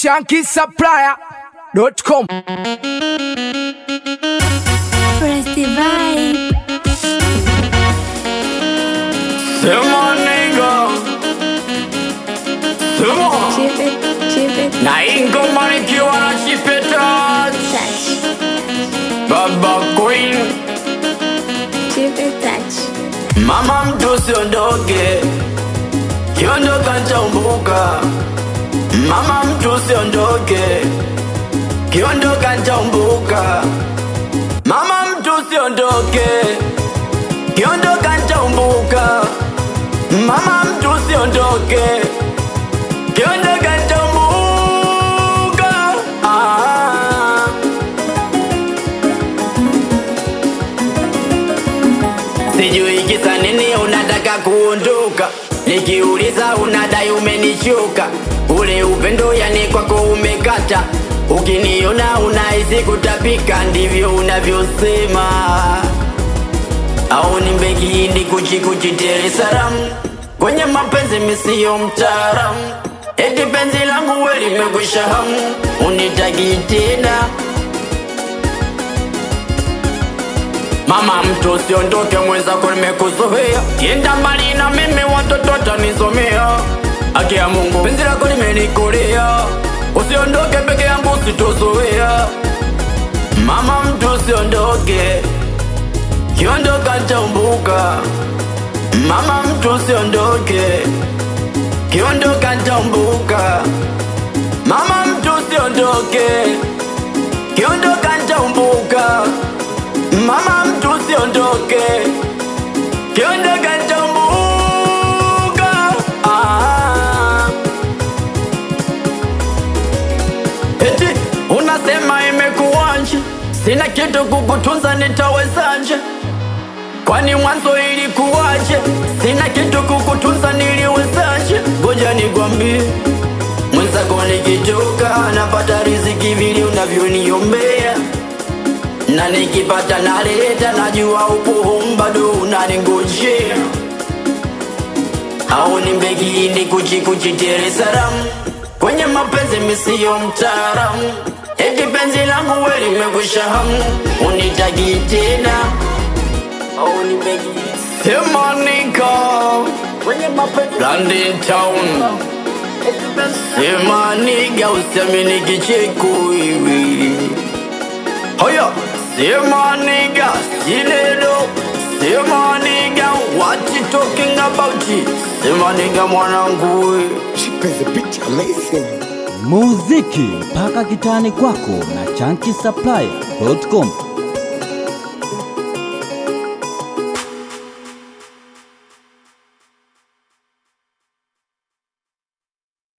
shankisupplier.com. Press the vibe. Sema nigga Sema Chip it, chip it, Na hii ngoma nikiwa na chipeta touch. Baba Queen Chip it, touch. Mama mtu usiondoke Kiondoka nitaumbuka Mama mtu usiondoke Kiondoka nitaumbuka Mama mtu usiondoke Kiondoka nitaumbuka Mama mtu usiondoke Kiondoka nitaumbuka ah. Sijui kisa nini unataka kuondoka, nikiuliza unadai umenichoka. Ule upendo yani kwako umekata, ukiniona unahisi kutapika, ndivyo unavyosema. Au ni mbegini kuchikuchi Dar es Salaam, kwenye mapenzi misiyo mtaalamu. Eti penzi langu we limekwisha hamu, unitaki tena Mama mtu usiondoke, mwenzako nimekuzoea, kienda mbali na mimi watoto watanisomea. Haki ya Mungu, penzi lako limenikolea, usiondoke peke yangu, sitozoea. Mama mtu usiondoke, kiondoka nitaumbuka. Mama mtu usiondoke, kiondoka nitaumbuka. Mama mtu usiondoke, kiondoka nitaumbuka. Mama mtu usiondoke, kiondoka nitambuka. Ah. Eti unasema imekuwanje, sina kitu kukutunza, nitawezaje? Kwani mwanzo ilikuwaje? Sina kitu kukutunza, niliwezaje? Ngoja nikwambie mwenzako, nikitoka napata riziki vile unavyoniombea na nikipata naleta, najua upo bado unaningojea. Au ni mbegini kuchikuchi Dar es Salaam, kwenye mapenzi misiyo mtaalamu. Eti penzi langu we limekwisha hamu, unitaki tena au ni mbegini sema nika kwenye mapenzi London town sema niga usiamini kicheko hivi Hoya, sema nigga, sinelo Sema nigga, what you talking about? Sema nigga mwanangu we. Cheap as a bitch, amazing. muziki mpaka kitani kwako na chanki supply.com